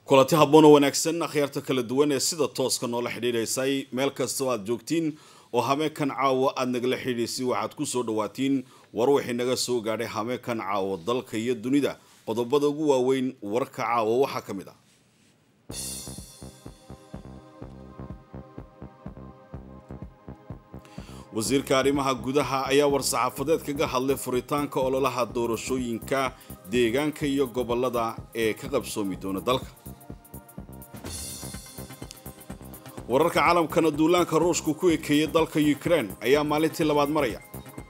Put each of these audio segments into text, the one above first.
kulanti habboon oo wanaagsan akhyaarta kala duwan ee sida tooska noola xidhiidhaysay meel kastoo aad joogtiin oo hameenkan caawa aada nagala xidhiidhaysay waxaad ku soo dhawaatiin war wixii naga soo gaadhay hameenkan caawa dalka iyo dunida qodobada ugu waaweyn warka caawa waxaa ka mid ah wasiirka arrimaha gudaha ayaa war-saxaafadeed kaga hadlay furitaanka ololaha doorashooyinka deegaanka iyo gobolada ee ka qabsoomi doona dalka wararka caalamkana duulaanka ruushku ku ekeeyay dalka ukraine ayaa maalintii labaad maraya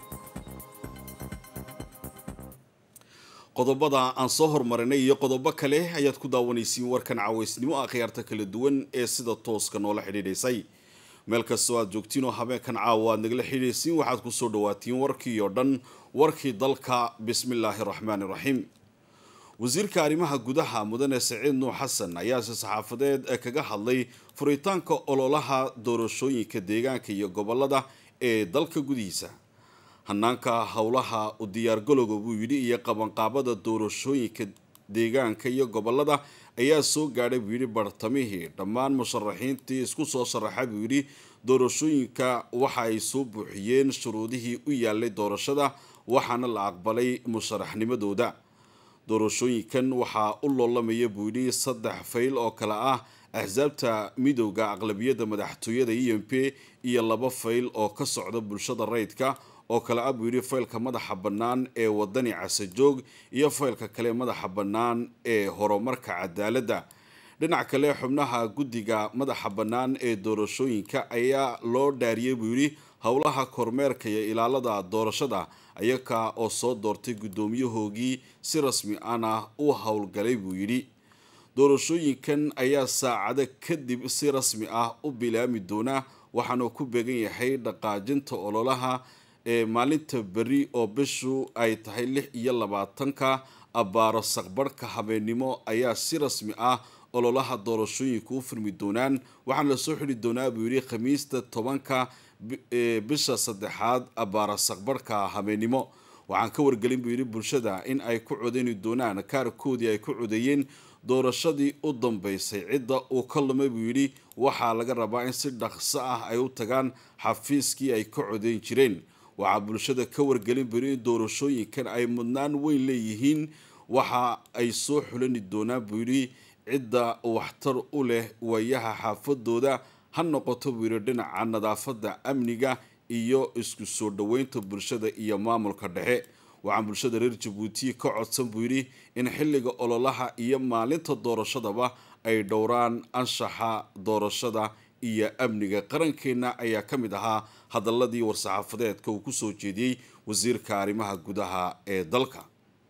qodobada aan soo hormarinay iyo qodobo kale ayaad ku daawanaysiin warkan caawaysnimo akhyaarta kala duwan ee sida tooska noola xidhiidhaysay meel kastoo aad joogtiin oo habeenkan caawa aad nagala xidhiidhaysiin waxaad ku soo dhawaatiin warkii oo dhan warkii dalka bismillaahi raxmaani raxiim wasiirka arrimaha gudaha mudane saciid nuux xasan ayaase saxaafadeed kaga hadlay furitaanka ololaha doorashooyinka deegaanka iyo gobolada ee dalka gudihiisa hanaanka howlaha u diyaargalowga buu yidhi iyo qabanqaabada doorashooyinka deegaanka iyo gobolada ayaa soo gaadhay buu yidhi bartamihii dhammaan musharaxiintii isku soo sharaxa buu yidhi doorashooyinka waxa ay soo buuxiyeen shuruudihii u yaalay doorashada waxaana la aqbalay musharaxnimadooda doorashooyinkan waxaa u loolamaya buu yidhi saddex fayl oo kale ah axsaabta midowda aqlabiyadda madaxtooyada e m p iyo laba fayl oo ka socda bulshada rayidka oo kale ah buu yidhi faylka madaxa bannaan ee wadani casajoog iyo faylka kale madaxa bannaan ee horumarka cadaaladda dhinac kale xubnaha guddiga madaxa bannaan ee doorashooyinka ayaa loo dhaariyey buu yidhi howlaha kormeerka iyo ilaalada doorashada ayaga oo soo doortay guddoomiyahoogii si rasmi ana u howlgalay buu yidhi doorashooyinkan ayaa saacado kadib si rasmi ah u bilaami doona waxaana ku beegan yahay dhaqaajinta ololaha ee maalinta beri oo bishu ay tahay lix iyo labaatanka abbaaro saqbarhka habeennimo ayaa si rasmi ah ololaha doorashooyinka u furmi doonaan waxaana lasoo xidhi doonaa buu yidhi khamiista tobanka bisha saddexaad abbaaro saqbarhka habeennimo waxaan ka wargelin buu yidhi bulshada in ay ku codeyni doonaan kaarkoodii ay ku codeeyeen doorashadii u dambeysay cidda uu ka lumay buu yidhi waxaa laga rabaa in si dhaqso ah ay u tagaan xafiiskii ay ka codeyn jireen waxaa bulshada ka wargelin buu yidhi in doorashooyinkan ay mudnaan weyn leeyihiin waxa ay soo xulani doonaan buu yidhi cidda waxtar u leh waayaha xaafadooda ha noqoto buu yidhi dhinaca nadaafadda amniga iyo isku soo dhoweynta bulshada iyo maamulka dhexe waxaan bulshada reer jabuuti ka codsan buu yidhi in xilliga ololaha iyo maalinta doorashadaba ay dhowraan anshaxa doorashada iyo amniga qarankeenna ayaa ka mid ahaa hadaladii war-saxaafadeedka uu kusoo jeediyey wasiirka arrimaha gudaha ee dalka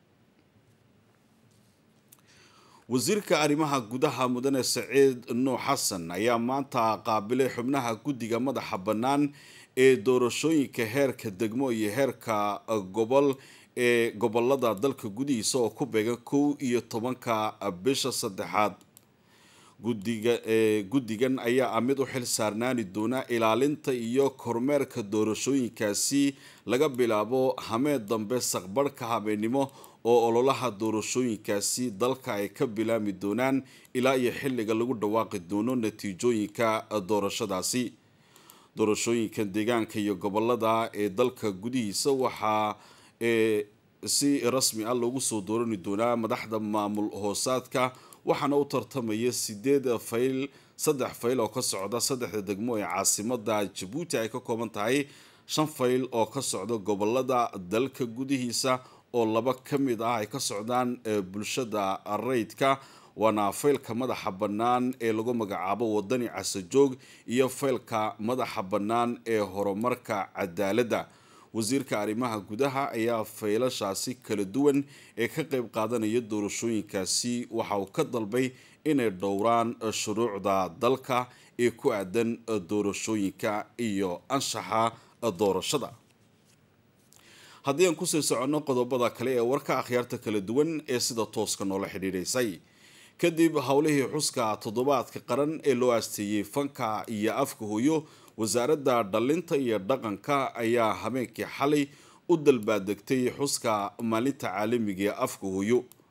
wasiirka arrimaha gudaha mudane saciid nuux xasan ayaa maanta qaabilay xubnaha guddiga madaxa bannaan ee doorashooyinka heerka degmo iyo heerka gobol ee gobolada dalka gudihiisa oo ku beegan kow iyo tobanka bisha saddexaad gudiga guddigan ayaa ah mid u xil saarnaani doona ilaalinta iyo kormeerka doorashooyinkaasi laga bilaabo hameed dambe saqbarhka habeennimo oo ololaha doorashooyinkaasi dalka ay ka bilaami doonaan ilaa iyo xilliga lagu dhawaaqi doono natiijooyinka doorashadaasi doorashooyinka deegaanka iyo gobolada ee dalka gudihiisa waxaa si rasmi ah loogu soo doorani doonaa madaxda maamul hoosaadka waxaana u tartamaya sideed fayl saddex fayl oo ka socda saddexda degmo ee caasimada jabuuti ay ka kooban tahay shan fayl oo ka socda gobolada dalka gudihiisa oo laba ka mid ah ay ka socdaan bulshada rayidka waana faylka madaxa bannaan ee lagu magacaabo wadani casajoog iyo faylka madaxa bannaan ee horumarka cadaaladda wasiirka arrimaha gudaha ayaa faylashaasi kala duwan ee ka qayb qaadanaya doorashooyinkaasi waxa uu ka dalbay inay dhowraan shuruucda dalka ee ku aadan doorashooyinka iyo anshaxa doorashada haddii aan kusii soconno qodobada kale ee warka akhyaarta kala duwan ee sida tooska noola xidhiidhaysay kadib howlihii xuska toddobaadka qaran ee loo aasteeyey fanka iyo afka hooyo wasaaradda dhalinta iyo dhaqanka ayaa habeenkii xalay u dalbaadegtay xuska maalinta caalamiga ee afka hooyo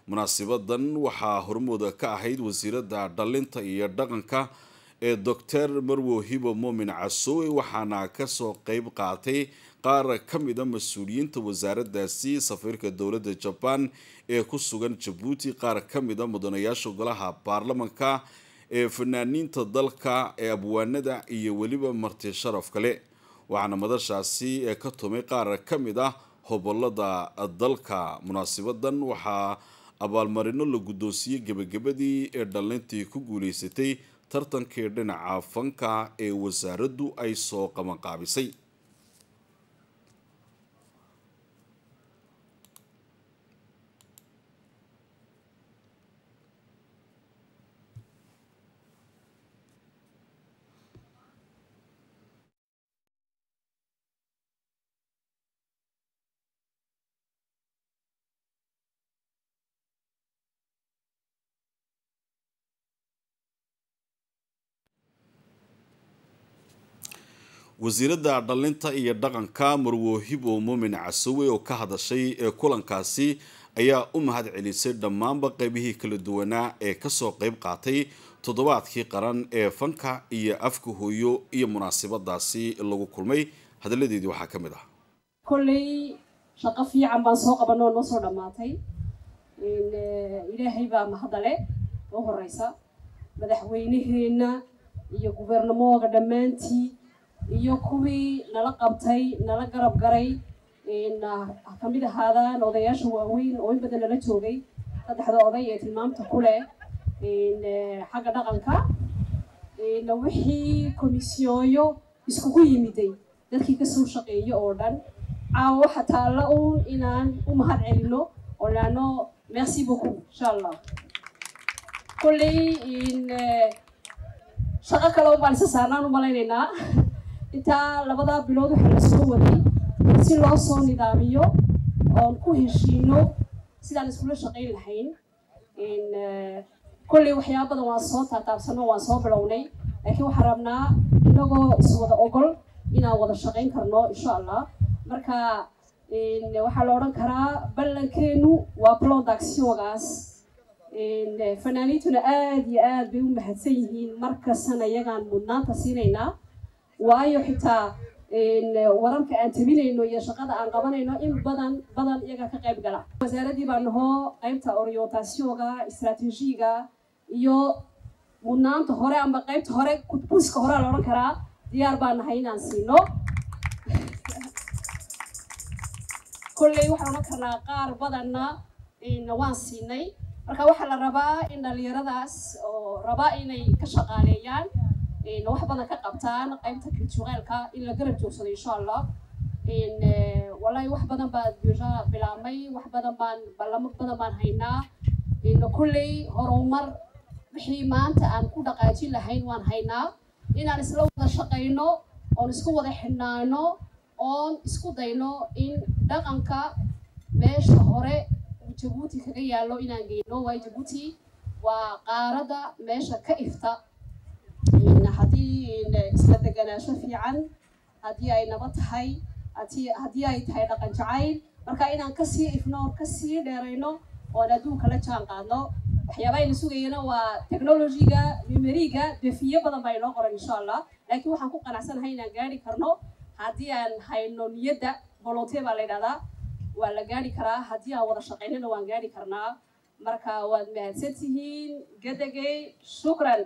munaasibadan waxaa hormooda ka ahayd wasiiradda dhalinta iyo dhaqanka ee doctor marwo hibo moomin casoowe waxaana kasoo qeyb qaatay qaar ka mida mas-uuliyiinta wasaaraddaasi safiirka dowladda jabaan ee ku sugan jabuuti qaar ka mida mudanayaasha golaha baarlamanka ee fanaaniinta dalka ee abwaanada iyo weliba marti sharaf kale waxaana madashaasi ee ka tumay qaar ka mid ah hobolada dalka munaasibadan waxaa abaalmarino la guddoonsiiyey gebagabadii ee dhalintii ku guuleysatay tartankii dhinaca fanka ee wasaaraddu ay soo qabanqaabisay wasiiradda dhalinta iyo dhaqanka marwo hibo muumin casowe oo ka hadashay ee kulankaasi ayaa u mahad celisay dhammaanba qeybihii kala duwanaa ee kasoo qeyb qaatay toddobaadkii qaran ee fanka iyo afka hooyo iyo munaasabadaasi lagu kulmay hadalladeedii waxaa ka mid ah kolley shaqo fiican baan soo qabanoo noo soo dhammaatay ilaahay baa mahadale noo horeysa madaxweyneheenna iyo gubernamoga dhammaantii iyo kuwii nala qabtay nala garab garay kamid ahaadaan odayaasha waaweyn oo in badan nala joogay saddexda oday ee tilmaamta ku leh xagga dhaqanka wixii komisyooyo iskugu yimiday dadkii kasoo shaqeeyo oo dhan caawa waxa taalla uun inaan u mahad celino oo naano merci beaucoup insha allah kolley shaqo kale un baan isa saarnaan u malaynaynaa intaa labadaa bilood waxaa la soo waday si loo soo nidaamiyo oon ku heshiino sidaan iskula shaqayn lahayn kolley waxyaaba badan waan soo taataabsano waan soo bilownay laakiin waxaan rabnaa inagoo iswada ogol inaan wada shaqayn karno insha allah marka waxaa la odhan karaa ballankeenu waa plodactiongaas fanaaniintuna aada iyo aad bay u mahadsan yihiin markastana iyagaan mudnaanta siinaynaa waayo xitaa wararka aan tabinayno iyo shaqada aan qabanayno in badan badan iyaga ka qayb gala wasaaraddii baa nahoo qaybta orientationga istraatiijiga iyo mudnaanta hore amba qaybta hore kudbuuska horea la odhan karaa diyaar baa nahay inaan siino kolley waxaan odhan karnaa qaar badanna waan siinay marka waxaa la rabaa in dhalinyaradaas oo rabaa inay ka shaqaaleeyaan wax badan ka qabtaan qaybta culturelka in la garab joogsado insha allah wallahi wax badan baa deja bilaabmay wax badan baan ballamo badan baan haynaa kolley horumar wixii maanta aan ku dhaqaajin lahayn waan haynaa inaan isla wada shaqayno oon isku wada xidhnaano oon isku dayno in dhaqanka meesha hore jabuuti kaga yaallo inaan geyno waayo jabuuti waa qaaradda meesha ka ifta haddii isla deganaansho fiican haddii ay nabad tahay haddii ay tahay dhaqan jacayl marka inaan kasii ifno oon kasii dheerayno oon adduunka la jaan qaadno waxyaabaha ayna sugayana waa technologiga numeriga defiyo badan baa inoo qoran insha allah laakiin waxaan ku qanacsanahay inaan gaari karno haddii aan hayno niyadda volonteer baa la yidhahdaa waa la gaari karaa haddii aan wada shaqaynana waan gaari karnaa marka waad mahadsan tihiin gadagay shukran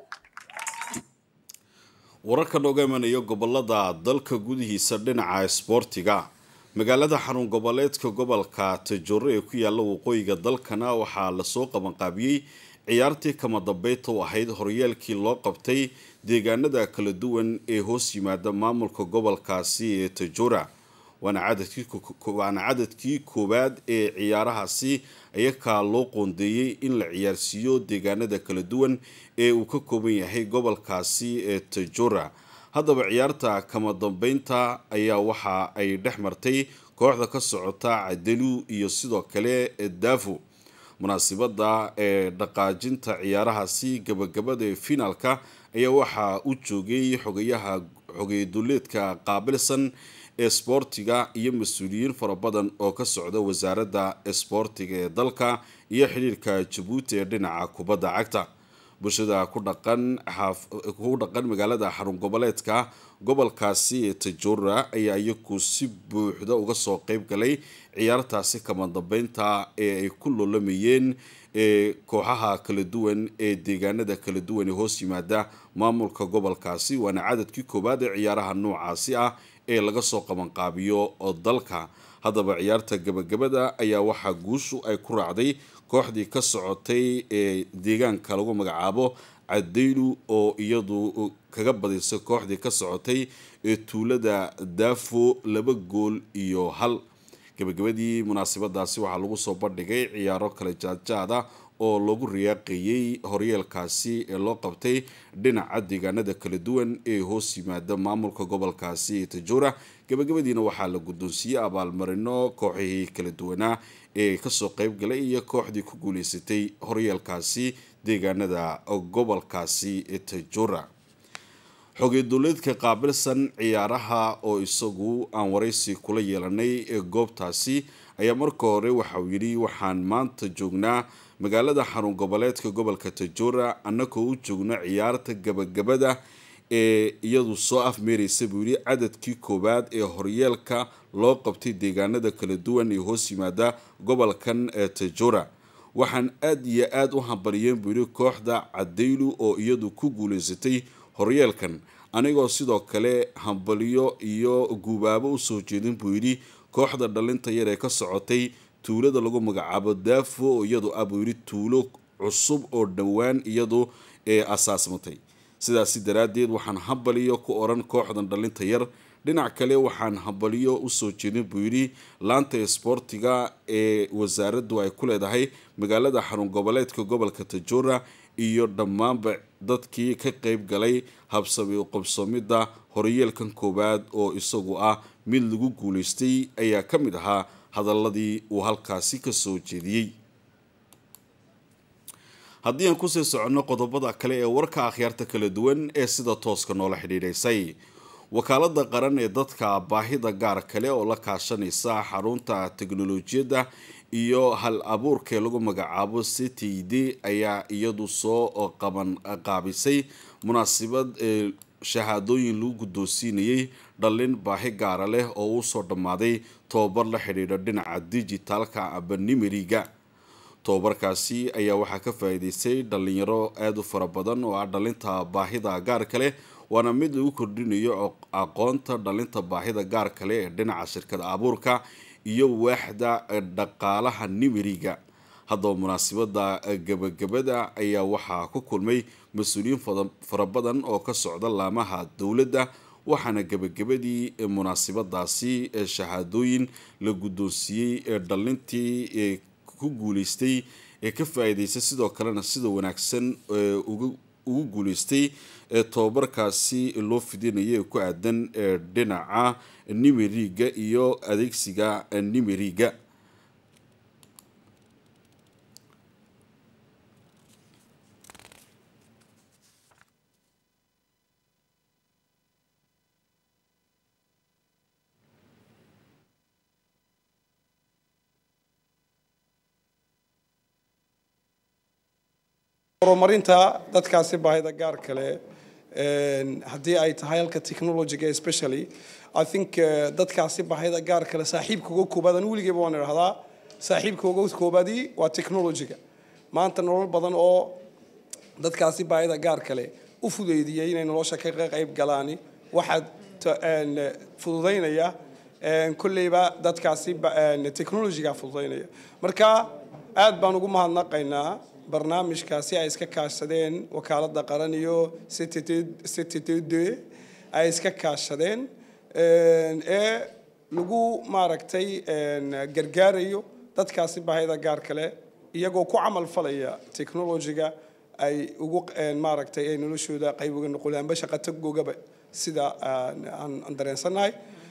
wararka nooga imanaya gobolada dalka gudihiisa dhinaca isboortiga magaalada xarun goboleedka gobolka tajore ee ku yaala waqooyiga dalkana waxaa lasoo qabanqaabiyey ciyaartii kama dambeynta u ahayd horyaalkii loo qabtay deegaanada kala duwan ee hoos yimaada maamulka gobolkaasi ee tajora waana cadadkii koowaad ee ciyaarahaasi ayakaa loo qoondeeyey in la ciyaarsiiyo deegaanada kala duwan ee uu ka kooban yahay gobolkaasi ee tajora haddaba ciyaarta kama dambeynta ayaa waxa ay dhex martay kooxda ka socota cadelu iyo sidoo kale daafo munaasibada ee dhaqaajinta ciyaarahaasi gabagabada ee finaalka ayaa waxaa u joogay xogayaha xogeyaduleedka qaabilsan esboortiga iyo mas-uuliyiin fara badan oo ka socda wasaaradda esboortiga ee dalka iyo xidhiirka jabuuti ee dhinaca kubadda cagta bulshada ku dhaqan ku dhaqan magaalada xarun goboleedka gobolkaasi ee tajora ayaa iyagu si buuxda uga soo qeyb galay ciyaartaasi kama dambeynta ee ay ku loolamayeen kooxaha kala duwan ee deegaanada kala duwan ee hoos yimaada maamulka gobolkaasi waana cadadkii koowaad ee ciyaaraha noocaasi ah ee laga soo qabanqaabiyo dalka haddaba ciyaarta gabagabada ayaa waxaa guushu ay ku raacday kooxdii ka socotay ee deegaanka lagu magacaabo cadaylu oo iyadu kaga badisay kooxdii ka socotay ee tuulada daafo laba gool iyo hal gabagabadii munaasabadaasi waxaa lagu soo bandhigay ciyaaro kale jaadjaada oo lagu riyaaqeeyey horyeelkaasi ee loo qabtay dhinaca deegaanada kala duwan ee hoos yimaada maamulka gobolkaasi ee tajoora gabagabadiina waxaa la guddoonsiiyey abaalmarino kooxihii kala duwanaa ee kasoo qeyb galay iyo kooxdii ku guuleysatay horyeelkaasi deegaanada gobolkaasi ee tajoora xogey dowleedka qaabilsan ciyaaraha oo isagu aan waraysi kula yeelanay ee goobtaasi ayaa marka hore waxauu yidhi waxaan maanta joognaa magaalada xarun goboleedka gobolka tajoora annagoo u joogno ciyaarta gabagabada ee iyadu soo afmeereysa buu yidhi cadadkii koowaad ee horyeelka loo qabtay deegaanada kala duwan ee hoos yimaada gobolkan ee tajoora waxaan aada iyo aada u hambaliyeen buu yidhi kooxda cadaylu oo iyadu ku guuleysatay horyeelkan anigoo sidoo kale hambaliyo iyo guubaabo usoo jeedin buu yidhi kooxda dhalinta yar ee ka socotay tuulada lagu magacaabo daafo oo iyadu ah buu yidhi tuulo cusub oo dhowaan iyadu ee asaasmatay sidaasi daraaddeed waxaan hambaliyo ku odhan kooxdan dhalinta yar dhinac kale waxaan hambaliyo usoo jeedin buu yidhi laanta isboortiga ee wasaaraddu ay ku leedahay magaalada xarun goboleedka gobolka tajoora iyo dhammaanba dadkii ka qeyb galay habsami u qabsoomidda horyeelkan koowaad oo isagu ah mid lagu guuleystay ayaa ka mid ahaa hadaladii uu halkaasi ka soo jeediyey haddii aan kusii soconno qodobada kale ee warka akhyaarta kala duwan ee sida tooska noola xidhiidhaysay wakaalada qaran ee dadka baahida gaar kale oo la kaashanaysa xarunta teknolojiyadda iyo hal abuurkee lagu magacaabo ctd ayaa iyadu soo qaban qaabisay munaasabad ee shahaadooyin lagu guddoonsiinayay dhallin baahi gaara leh oo usoo dhammaaday tobabar la xidhiidha dhinaca dijitaalka aba nimeriga tobabarkaasi ayaa waxaa ka faa'iideystay dhalinyaro aada u fara badan oo ah dhalinta baahida gaarka leh waana mid lagu kordhinayo aqoonta dhalinta baahida gaarka leh ee dhinaca shirkada abuurka iyo waaxda dhaqaalaha nimeriga haddaba munaasabada gabagabada ayaa waxaa ku kulmay mas-uuliyiin fara badan oo ka socda laamaha dowladda waxaana gabagabadii munaasabadaasi shahaadooyin la guddoonsiiyey ee dhalintii ku guuleystay ee ka faa-iideystay sidoo kalena sida wanaagsan ugu guuleystay ee tobabarkaasi loo fidinaya ee ku aadan dhinaca nimeriga iyo adeegsiga nimeriga horumarinta dadkaasi baahida gaar kale haddii ay tahay halka technologyga especially i think dadkaasi baahida gaar kale saaxiibka uga koobaad an weligeyba waan idhahdaa saaxiibka uga koobaadii waa technologyga maanta nolol badan oo dadkaasi baahida gaar kale u fudeydiyay inay nolosha ka qayb galaani waxaad fududaynaya kolleyba dadkaasi technologyga fududaynaya marka aad baan ugu mahadnaqaynaa barnaamijkaasi ay iska kaashadeen wakaalada qaran iyo cttd ay iska kaashadeen ee lagu maaragtay gargaarayo dadkaasi baahida gaar kale iyagoo ku camal falaya technologyga ay ugu maaragtay ay noloshooda qayb uga noqoleen amba shaqa tagoogaba sida aan dareensannahay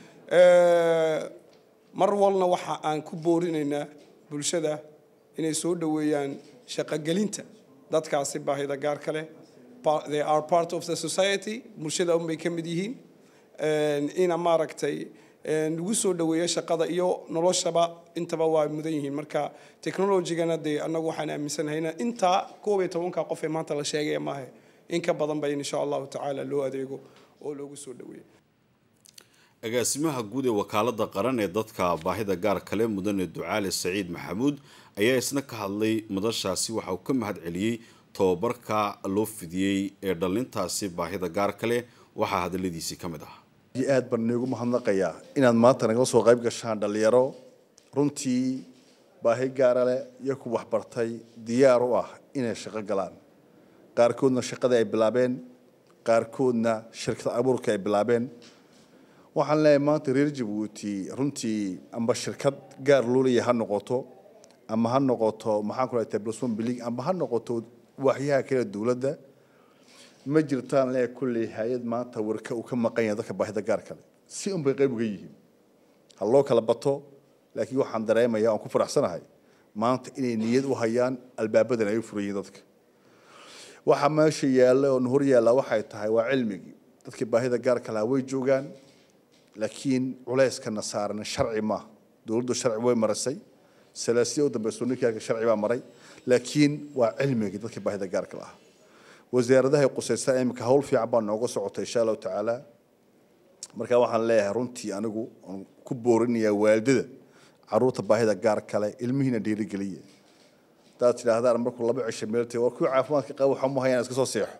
mar walna waxa aan ku boorinaynaa bulshada inay soo dhoweeyaan shaqogelinta dadkaasi baahida gaar kale they are part of the society bulshada unbay ka mid yihiin ina maaragtay lagu soo dhaweeyo shaqada iyo noloshaba intaba waa mudan yihiin marka technologygana dee annagu waxaan aaminsanahay in intaa koob iyo tobanka qof ee maanta la sheegaya maahe in ka badan ba in insha allahu tacaala loo adeego oo loogu soo dhaweeyo agaasimaha guud ee wakaalada qaran ee dadka baahida gaar kale mudane ducaale saciid maxamuud ayaa isna ka hadlay madashaasi waxa uu ka mahad celiyey tobabarka loo fidiyey ee dhallintaasi baahida gaar kale waxaa hadaladiisii ka mid ah aad baan iigu mahadnaqayaa inaad maanta nagala soo qayb gashaan dhallinyaro runtii baahi gaara leh iyo ku waxbartay diyaar u ah inay shaqo galaan qaarkoodna shaqadii ay bilaabeen qaarkoodna shirkad abuurka ay bilaabeen waxaan leeyahay maanta reer jabuuti runtii amba shirkad gaar loo leeyahay ha noqoto ama ha noqoto maxaan ku leeyahay plus one billing amba ha noqoto waaxyaha kale dowladda ma jirtaan lee kulley hay-ad maanta warka uu ka maqan yahay dadka baahida gaar kale si un bay qayb uga yihiin ha loo kala bato laakiin waxaan dareemayaa oon ku faraxsanahay maanta inay niyad u hayaan albaabadan ay u furan yihiin dadka waxa meesha yaalla oo hor yaalla waxay tahay waa cilmigii dadkii baahida gaar kalaha way joogaan laakiin culeyskana saaran sharci maaha dowladdu sharci way marisay salaasiya u dambeyso ninkaaga sharci baa maray laakiin waa cilmigii dadkii baahida gaarka lahaa wasaaradaha qusaysa imika hawl fiican baa nooga socota insha allahu tacaala marka waxaan leeyahay runtii anigu aan ku boorinayaa waalidada caruurta baahida gaar kale ilmihiina dhiirigeliya hadaad tidhaahdaan markuu laba cisho meeltay war kuwii caafimaadka qaba waxa mahayaan iska soo seexo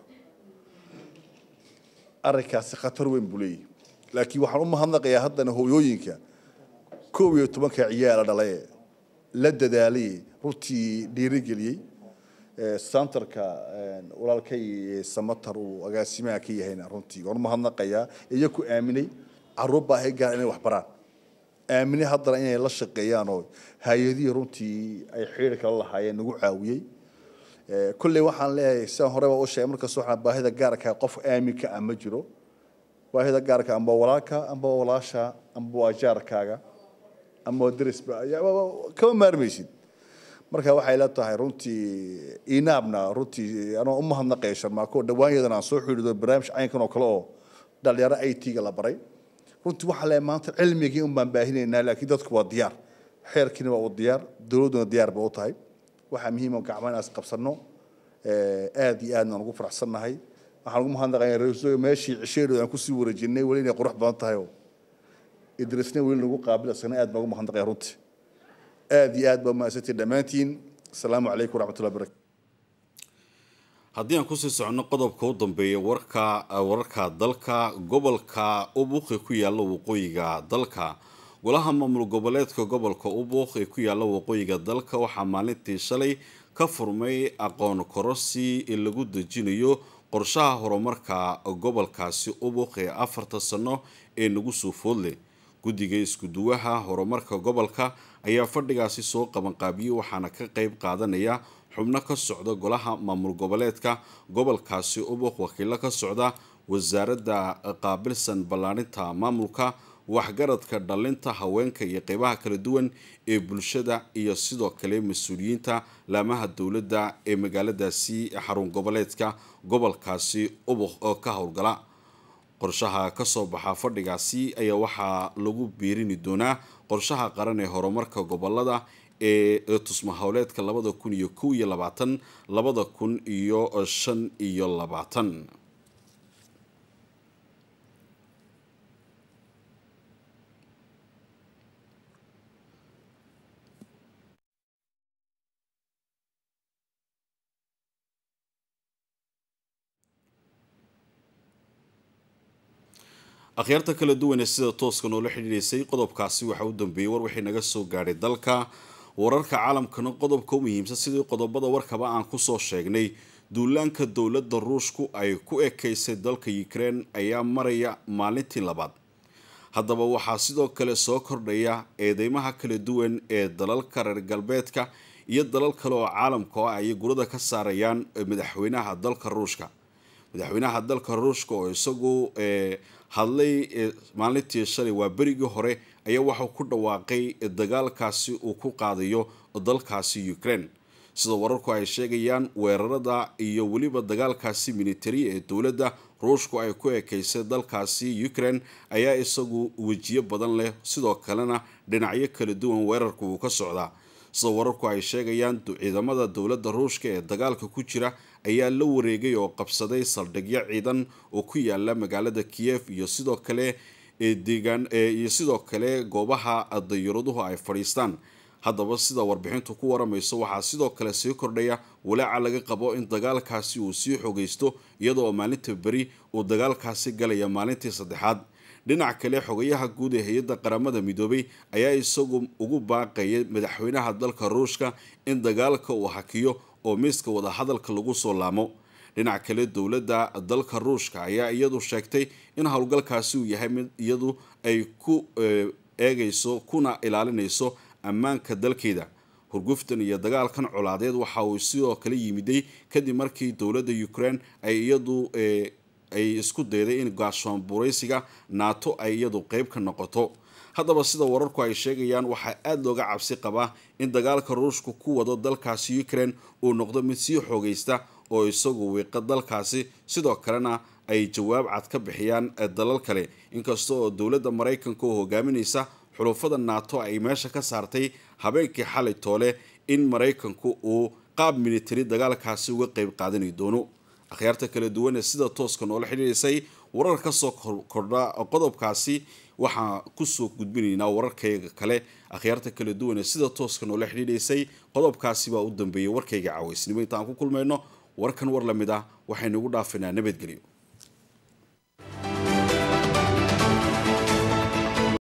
arrinkaasi khatar weyn buu leeyahay laakiin waxaan u mahadnaqayaa haddana hooyooyinka koob iyo tobanka ciyaala dhalay la dadaalay runtii dhiirigeliyey santarka walaalkay samatar uu agaasimaha ka yahayna runtii waan u mahadnaqayaa iyo ku aaminay caruur baahi gaar inay wax baraan aaminay haddana inay la shaqeeyaan oo hay-adihii runtii ay xidhiir kala lahaayeen nagu caawiyey kolley waxaan leeyahay sidaan horeba u sheegay markasta waxaan baahida gaarka qof aaminka ah ma jiro baahida gaarka amba walaalka amba walaasha amba waa jaarkaaga amba darisba kama maarmaysid marka waxay la tahay runtii inaabna runtii anoo u mahadnaqaya sharmaako dhawaanyadan aan soo xidhiido barnaamij caynkan oo kale oo dhalinyaro i t-ga la baray runtii waxaa leeyahay maanta cilmigii un baan baahinaynaa laakiin dadku waa diyaar xeerkiina waa u diyaar dowladduna diyaar ba u tahay waxaa muhiima gacmo inaas qabsano aad iyo aadna aan ugu faraxsannahay waxaan ugu mahadnaqayaa ra-iisul meeshii cisheedu aan kusii wareejinay weli inay qurux badan tahay oo idrisna weli nagu qaabil isagana aad baan ugu mahadnaqaya runtii aad iyo aad baa mahadsantiin dhammaantiin asalaamu calaykum waraxmatullahi barakatu haddii aan kusii soconno qodobka u dambeeya warka wararka dalka gobolka ubuq ee ku yaalla waqooyiga dalka golaha maamul goboleedka gobolka ubuq ee ku yaalla waqooyiga dalka waxaa maalintii shalay ka furmay aqoon korosi ee lagu dejinayo qorshaha horumarka gobolkaasi ubuq ee afarta sano ee nagu soo foodleh guddiga isku-duwaha horumarka gobolka ayaa fadhigaasi soo qabanqaabiyey waxaana ka qeyb qaadanaya xubno ka socda golaha maamul goboleedka gobolkaasi ubuq wakiilo ka socda wasaaradda qaabilsan ballaarinta maamulka waxgaradka dhalinta haweenka iyo qeybaha kala duwan ee bulshada iyo sidoo kale mas-uuliyiinta laamaha dowladda ee magaaladaasi xarun goboleedka gobolkaasi ubuq oo ka howlgala qorshaha kasoo baxa fadhigaasi ayaa waxaa lagu biirini doonaa qorshaha qaran ee horumarka gobolada ee tusma howleedka labada kun iyo kow iyo labaatan labada kun iyo shan iyo labaatan akhyaarta kala duwan ee sida tooska noola xidhiidhaysay qodobkaasi waxaa u dambeeyey war wixii naga soo gaadhay dalka wararka caalamkana qodobka u muhiimsan sidii qodobada warkaba aan kusoo sheegnay duulaanka dowladda ruushku ay ku ekaysay dalka ukrein ayaa maraya maalintii labaad haddaba waxaa sidoo kale soo kordhaya eedeymaha kala duwan ee dalalka reer galbeedka iyo dalal kale oo caalamka oo ay gurada ka saarayaan madaxweynaha dalka ruushka madaxweynaha dalka ruushka oo isagu hadlay maalintii shalay waa berigii hore ayaa waxau ku dhawaaqay dagaalkaasi uu ku qaadayo dalkaasi ukraine sida wararku ay sheegayaan weerarada iyo weliba dagaalkaasi militari ee dowladda ruushku ay ku ekeysay dalkaasi ukraine ayaa isagu wejiyo badan leh sidoo kalena dhinacyo kala duwan weerarku uu ka socdaa sida wararku ay sheegayaan ciidamada dowladda ruushka ee dagaalka ku jira ayaa la wareegay oo qabsaday saldhigyo ciidan oo ku yaala magaalada kiyef iyo sidoo kale deegaan iyo sidoo kale goobaha dayaraduhu ay fadhiistaan haddaba sida warbixintu ku waramayso waxaa sidoo kale sii kordhaya walaaca laga qabo in dagaalkaasi uu sii xogaysto iyadoo maalinta beri uu dagaalkaasi galaya maalintii saddexaad dhinac kale xogayaha guud ee hay-adda qaramada midoobay ayaa isagu ugu baaqaya madaxweynaha dalka ruushka in dagaalka uu hakiyo oo miiska wadahadalka lagu soo laamo dhinac kale dowladda dalka ruushka ayaa iyadu sheegtay in howlgalkaasi uu yahay mid iyadu ay ku eegayso kuna ilaalinayso ammaanka dalkeeda hurguftan iyo dagaalkan colaadeed waxa uu sidoo kale yimiday kadib markii dowladda ukraine ay iyadu ay isku dayday in gaashoon buraysiga naato ay iyadu qeyb ka noqoto haddaba sida wararku ay sheegayaan waxaa aada looga cabsi qabaa in dagaalka ruushku ku wado dalkaasi ukraine uu noqdo mid sii xoogaysta oo isagu wiiqa dalkaasi sidoo kalena ay jawaab cad ka bixiyaan dalal kale inkasta oo dowladda maraykanka oo hogaaminaysa xulufada naato ay meesha ka saartay habeenkii xalay toole in maraykanku uu qaab militari dagaalkaasi uga qeyb qaadani doono akhyaarta kala duwan ee sida tooska noola xidhiirisay warar kasoo kordha qodobkaasi waxaa kusoo gudbinaynaa wararkayga kale akhyaarta kala duwan ee sida tooska noola xidhiidhaysay qodobkaasi baa u dambeeyay warkayga caaweysnimo intaan ku kulmayno warkan war lamid ah waxaynugu dhaafinaa nabadgelyo